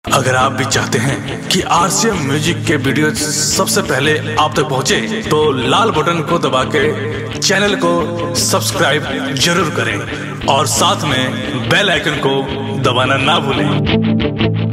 अगर आप भी चाहते हैं कि आरसीएम म्यूजिक के वीडियो सबसे पहले आप तक पहुंचे, तो लाल बटन को दबा के चैनल को सब्सक्राइब जरूर करें और साथ में बेल आइकन को दबाना ना भूलें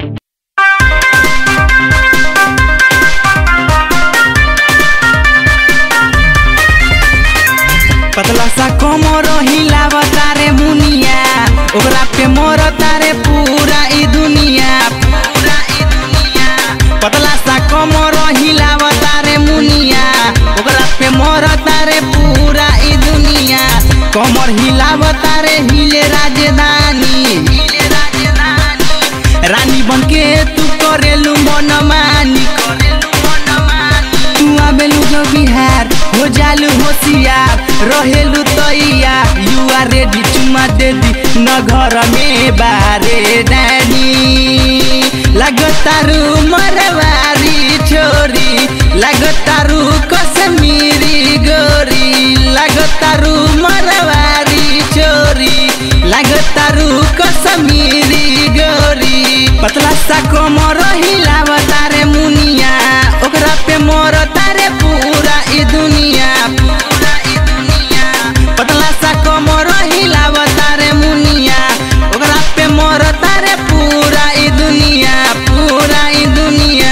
पतला सा कोमर हिलावता रे मुनिया ओकरा पे मरता रे पूरा ई दुनिया पूरा ई दुनिया पतला सा कोमर हिलावता रे मुनिया ओकरा पे मरता रे पूरा ई दुनिया कमर हिलावता रे हिले राजधानी हिले राजधानी रानी बनके तू करेलू मनमानी करेलू मनमानी तू आबेलू जो बिहार हो जालू होशियार रहेलू तैया यू आर रेडी चुमा दे दी न घर में बारे डानी लगतारू मरवारी छोरी लगतारू कश्मीरी गोरी लगतारू मरवारी छोरी लगतारू कश्मीरी गोरी पतला सा कोमर हिलावता रे मुनिया ओकरा पे मरता रे पूरा ई दुनिया पूरा ई दुनिया पतला सा कोमर हिलावता रे मुनिया ओकरा पे मरता रे पूरा ई दुनिया पूरा ई दुनिया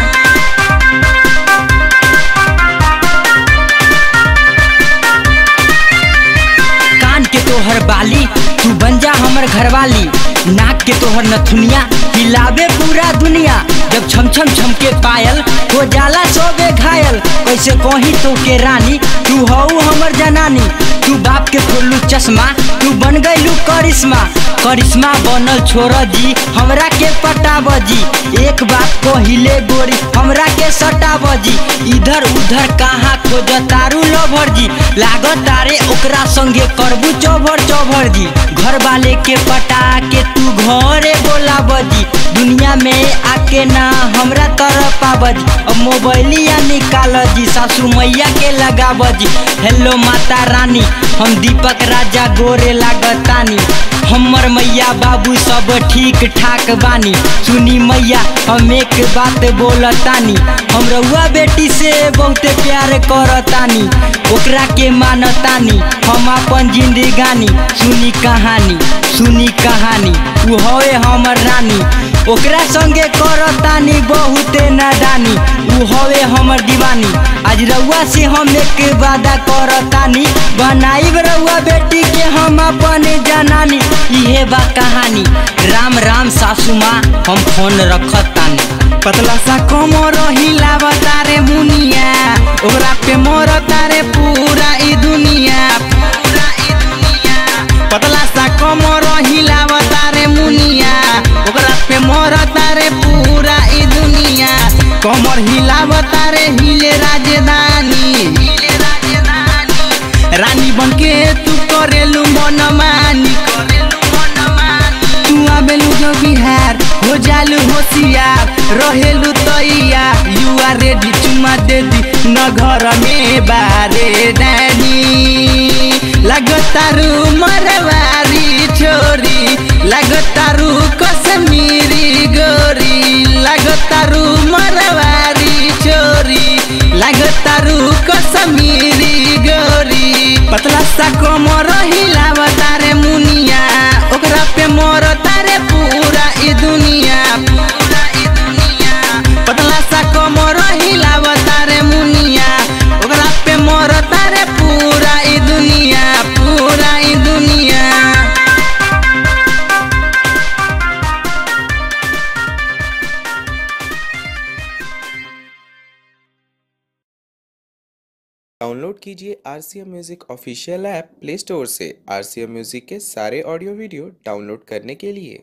कान के तोहर बाली तू बन जा हमर घरवाली नाक के तोहर नथुनिया हिलावे पूरा दुनिया जब छम छम छम के पायल हो जाला सोबे घायल कैसे कही तो के रानी तू हऊ हमर जनानी तू बाप के खोलू चश्मा तू बन गईलू करिश्मा करिश्मा बनल छोड़ जी हमरा के पटाब जी एक बात कहिले गोरी हमरा के सटाब जी इधर उधर कहाँ खोज तारू लभर जी लागत तारे ओकरा संगे करबू चौभर चौभर जी घर वाले के पटा के तू घरे बोला बजी दुनिया में आके ना हमरा तरफ आबजी अब मोबाइलिया निकाल जी सासू मैया के लगा बजी हेलो माता रानी हम दीपक राजा गोरे लागतानी हमर मैया बाबू सब ठीक ठाक बानी सुनी मैया हम एक बात बोलतानी हम रउआ बेटी से बहुते प्यार करतानी ओकरा के मानतानी हम अपन जिंदगानी सुनी कहानी सुनी कहानी उ हवे हमर रानी ओकरा संगे करतानी बहुते नादानी उ हवे हमर दीवानी आज रउआ से हम एक वादा करतानी बनाइब रउआ बेटी के हम अपन जनानी इहे बा कहानी राम राम सासू माँ हम फोन रखतानी पतला सा कोमर हिलावता रे मुनिया ओकरा पे मरता रे पूरा ई दुनिया पूरा ई दुनिया पतला सा कोमर हिलावता रे मुनिया ओकरा पे मरता रे पूरा ई दुनिया कमर हिलावता रे हिले राजधानी हिले राजधानी रानी बनके तू करेलू मनमानी करेलू मनमानी तू आबेलू जो बिहार हो जालू होशियार रहेलू तैया यू आर रेडी चुमा दे दी न घर में बारे डानी लगतारू मरवारी छोरी लगतारू कश्मीरी गोरी लगतारू मरवारी छोरी लगतारू कश्मीरी गोरी पतला सा कोमर हिलावता रे मुनिया ओकरा पे मरता रे पूरा ई दुनिया पूरा ई दुनिया पतला सा कोमर हिलावता रे मुनिया ओकरा पे मरता रे पूरा ई दुनिया पूरा ई दुनिया डाउनलोड कीजिए R C M music official app Play Store से आर सी एम म्यूज़िक के सारे ऑडियो वीडियो डाउनलोड करने के लिए